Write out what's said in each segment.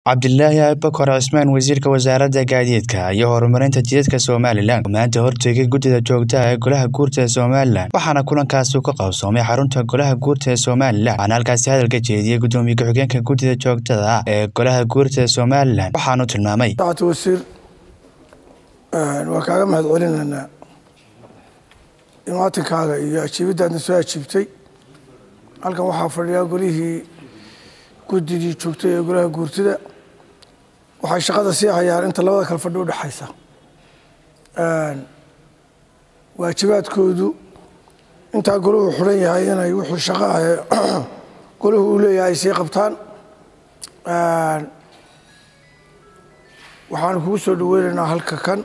cabdilaahi abubakar cismaan wasiirka wasaaradda gaadiidka iyo horumarinta jidadka somalilan oo maanta hortegay guddida joogtaha ee golaha guurta ee somalilan waxaana kulankaasi ka qabsoomay xarunta golaha guurta ee somalilan waxaana halkaasi hadalka jeediyey guddoomiye ku-xigeenka guddida joogtada ah ee golaha guurta ee somalilan waxaanu tilmaamay saacad wasiir waa kaaga mahad celinaynaa imaatinkaaga iyo ajiibiddaadna soo ajiibtay halkan waxaa fadhiyaa golihii guddidii joogtay ee golaha guurtida waxay shaqada sii hayaan inta labada kale fadhi udhexaysa waajibaadkoodu intaa golahu xidhan yahay inay wuxuu shaqo ah golahu uu leeyahay ay sii qabtaan waxaanu kugu soo dhaweynaynaa halka kan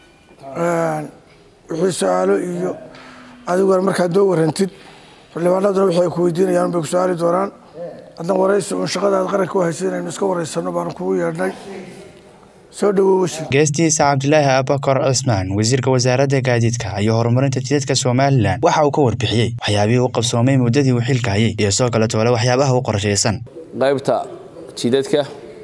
wixii su-aalo iyo adiguna markaad noo warantid xildhibaanaduna wixii ay ku weydiinayaan bay ku su-aali doonaan haddan waraysi uun shaqadaad qaranka u haysa inaynu iska waraysano baanu kugu yeedhnay soo dhawow wasiir geestiisa cabdilaahi abubakar cismaan wasiirka wasaaradda gaadiidka iyo horumarinta jidadka somalilan waxa uu ka warbixiyey waxyaabihii u qabsoomay muddadii uu xilka hayay iyo soo kale toole waxyaabaha u qorshaysan qaybta jidadka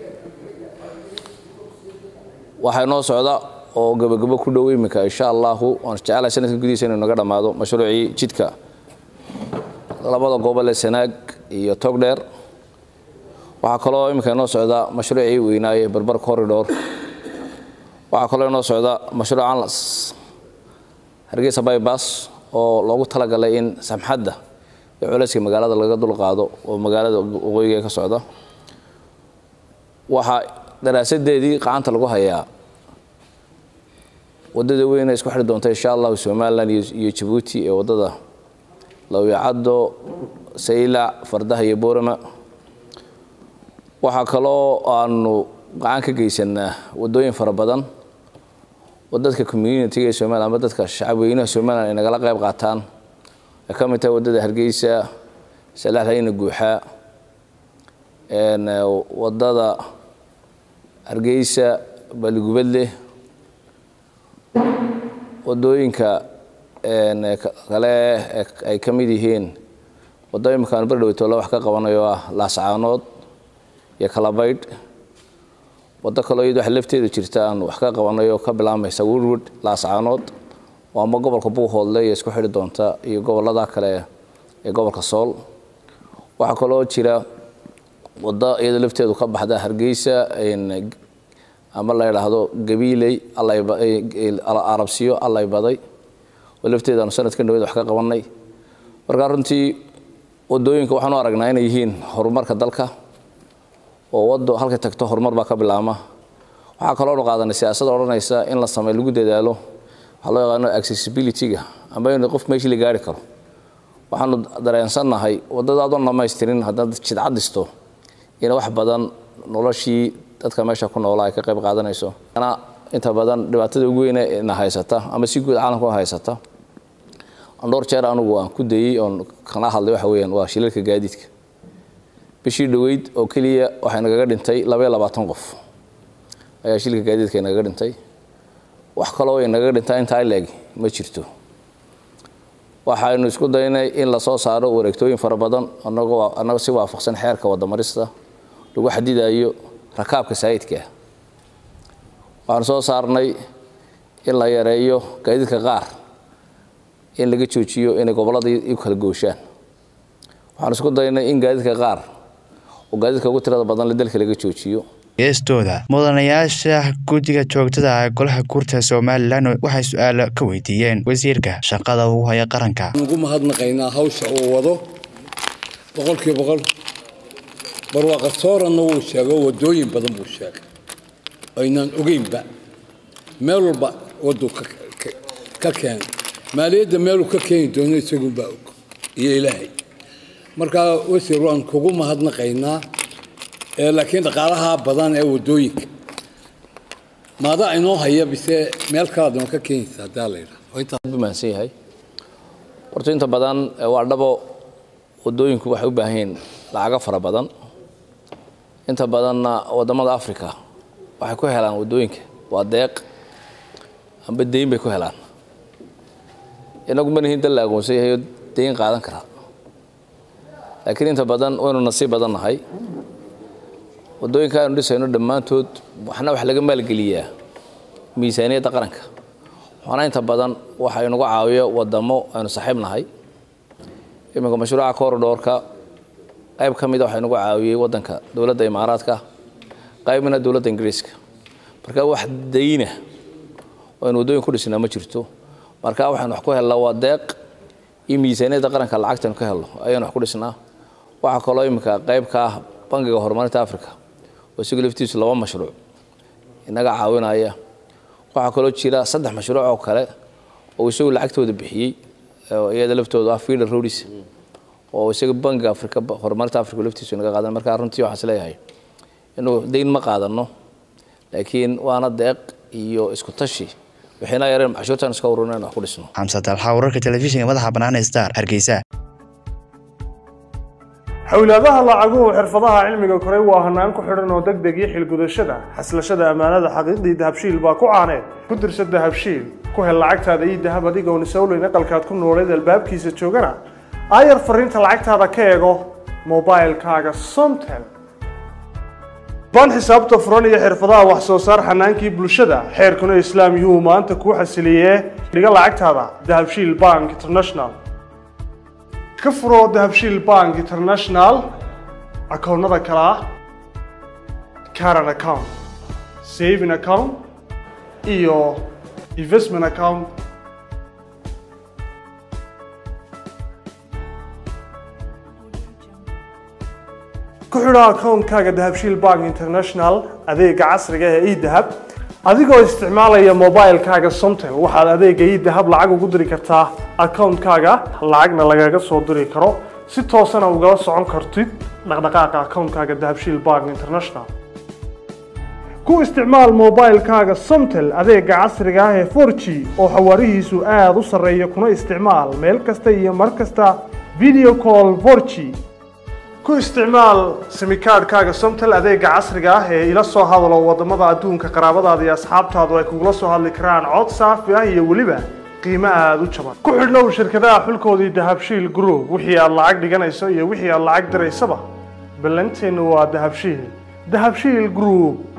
waxaa noo socda oo gebagabo ku dhow iminka insha allahu waan jecelahay sanadka gudihiisa inuu naga dhammaado mashruucii jidka labada gobol ee sanaag iyo togdheer waxaa kaloo iminka inoo socda mashruucii weynaaye barbar corridor waxaa kaloo inoo socda mashruuc anlas hargeysa bybas oo loogu talagalay in samxadda iyo culayska magaalada laga dulqaado oo magaalada waqooyiga ka socda waxaa daraasadeedii qacanta lagu hayaa wadada weyne isku xiri doonta insha allahu somalilan iyo jabuuti ee wadada lawyacaddo saylac fardaha iyo boorama waxaa kaloo aanu gacan ka geysanaa wadooyin fara badan oo dadka communitiga ee somalilan ama dadka shacabweynaha somalilan ay nagala qayb qaataan ay ka mid tahay wadada hargeysa salaxlayna guuxaa wadada hargeysa baligubadleh wadooyinka kale ay ka mid yihiin waddo imikaanu berdhowtoola wax ka qabanayo ah laascaanood iyo kalabaydh waddo kaloo iyad wax lafteedu jirta aan wax ka qabanayo ka bilaabmaysa woodwood laascaanood oo ama gobolka buuhoodle iyo isku xidhi doonta iyo gobolada kale ee gobolka sool waxaa kaloo jira waddo iyadoo lafteedu ka baxda hargeysa ama la idhaahdo gabiiley arabsiyo allay baday oo lafteedaanu sanadkan dhaweed wax ka qabanay markaa runtii wadooyinka waxaanu aragnaa inay yihiin horumarka dalka oo wado halkay tagto horumar baa ka bilaama waxaa kaloonu qaadanay siyaasada odhanaysa in la samey lagu dadaalo waxaa loo yaqaano accessibility-ga amba in qof meeshii la gaari karo waxaanu dareensannahay wadada adoon dhamaystirin haddaad jidcad dhisto in wax badan noloshii dadka meesha ku noolaa ay ka qayb qaadanayso inta badan dhibaatada ugu weyne na haysata ama si guud caalamka haysata dhowr jeer anugu aan ku dayey oon kana hadlay waxa weyaan waa shilalka gaadiidka bishii dhoweyd oo keliya waxay nagaga dhintay labaiyo labaatan qof ayaa shilka gaadiidka nagaga dhintay wax kaloo ay nagaga dhintaa intaa ileeg ma jirto waxaynu isku daynay in lasoo saaro wareegtooyin fara badan anagoo si waafaqsan xeerka wadamarista lagu xadidayo rakaabka saayidkaa waxaanu soo saarnay in la yareeyo gaadiidka qaar in laga joojiyo inay gobolladii u kala gooshaan waxaanu isku daynay in gaadiidka qaar oo gaadiidka ugu tirada badan le dalka laga joojiyo geestooda mudanayaasha guddiga joogtada ah ee golaha guurta somalilan waxay su-aalo ka weydiiyeen wasiirka shaqada uu haya qaranka ugu mahadnaqaynaa hawsha uu wado boqolkiiba boqol barwaaqasooranna wuu sheego wadooyin badan buu sheegay aynaan ogeynba meel walba waduu ka keenay maaliyadda meeluu ka keeni doono isagunbaa og iyo ilaahay markaa wasiir waan kugu mahadnaqaynaa laakiin dhaqaalaha badan ee wadooyinka maadaa inoo haya bise meel kalaad noo ka keenaysa haddaa la yidhaahmaansan yahay horta inta badan waa dhabo wadooyinku waxay u baahan yihiin lacago fara badan inta badanna wadamada africa waxay ku helaan wadooyinka waa deeq amba deyn bay ku helaan inagu manihin dal la aqoonsan yahay oo deyn qaadan karaa laakiin inta badan waynu nasiib badan nahay waddooyinka aanu dhisayno dhammaantood waxna wax laga maalgeliyaa miisaaniyadda qaranka waxaana inta badan waxa inagu caawiyo wadamo aynu saaxiib nahay iminka mashruuca corridorka qayb ka mida waxa inagu caawiyey waddanka dowladda imaaraadka qaybna dowladda ingiriiska marka wax dayna oo aynu waddooyin ku dhisnaa ma jirto marka waxaynu wax ku helnaa waa deeq iyo miisaaniyadda qaranka lacagtaynu ka helno ayaanu wax ku dhisnaa waxaa kaloo iminka qayb ka ah bangiga horumarinta africa oo isaga laftiisu laba mashruuc inaga caawinaya waxaa kaloo jira saddex mashruuc oo kale oo isagu lacagtooda bixiyey iyada laftooda ah feeder roads oo isaga bangiga africa horumarinta africa laftiisu inaga qaadan marka runtii waxaan isleeyahay inuu dayn ma qaadano laakiin waana deeq iyo isku tashi waxayna yareen cashuurtaan iska ururina in wax ku dhisno xamse dalxa wararka telefishinka madaxa bannaan ee star hargeysa xowlaadaha lacaguhu xirfadaha cilmiga koray waa hanaan ku xidhan oo deg deg iyo xilgudashada xaslashada ammaanada xaqiiqdii dahabshiil baa ku caaneed ku dirsa dahabshiil ku hel lacagtaada iyo dahab adigoon isowleyn aqalkaad ku nooleed albaabkiisa joogana aayar fariinta lacagtaada ka eego mobilkaaga somtel baan xisaabta furan iyo xirfadaha wax soo saar xanaankii bulshada xeerkuna islaam yuu maanta kuu xasiliyee dhiga lacagtaada dahabshiil bank international ka furo dahabshiil bank international akoonnada kale ah caran account saving account iyo investment account ku xidho akoonkaaga dahabshiil bank international adeega casriga ee edahab adigoo isticmaalaya mobilkaaga somtel waxaad adeega edahab lacag ugu diri kartaa akoonkaaga lacagna lagaga soo diri karo si toosana ugala socon kartid dhaqdhaqaaqa akoonkaaga dahabshiil bank international ku isticmaal mobilkaaga somtel adeega casriga ah ee 4g oo xawaarihiisu aada u sarreeya kuna isticmaal meel kasta iyo mar kasta video call 4g ku isticmaal simikaadhkaaga somtel adeega casriga ah ee ila soo hadalo wadamada adduunka qaraabadaada iyo asxaabtaadu ay kugula soo hadli karaan cod saafi ah iyo weliba qiimo aada u jaban ku xidhnow shirkadaha xulkoodii dahabshiil group wixii aad lacag dhiganayso iyo wixii aad lacag diraysaba ballanteennu waa dahabshiil dahabshiil group